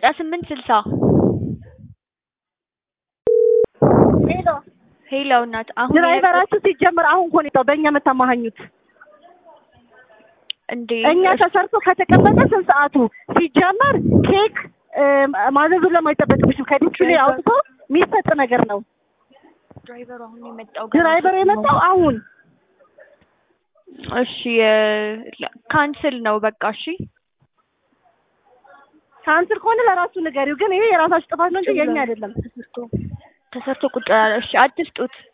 ዘጠና ስምንት ስልሳ ሄሎ ሄሎ እናት አሁን ድራይቨራችሁ ሲጀምር አሁን እኮ ነው የወጣው በእኛ የምታማሃኙት እንዴ እኛ ተሰርቶ ከተቀመጠ ስንት ሰዓቱ ሲጀመር ኬክ እ፣ ማዘዙን ለማይጠበቅብሽም ከዲቹ ላይ አውጥቶ የሚሰጥ ነገር ነው ድራይቨሩ አሁን ነው የመጣው ገና ድራይቨር የመጣው አሁን እሺ ካንስል ነው በቃ እሺ ካንስል ከሆነ ለራሱ ንገሪው ግን ይሄ የራሳችሁ ጥፋት ነው እንጂ የኛ አይደለም ተሰርቶ ተሰርቶ ቁጭ ያለ እሺ አትስጡት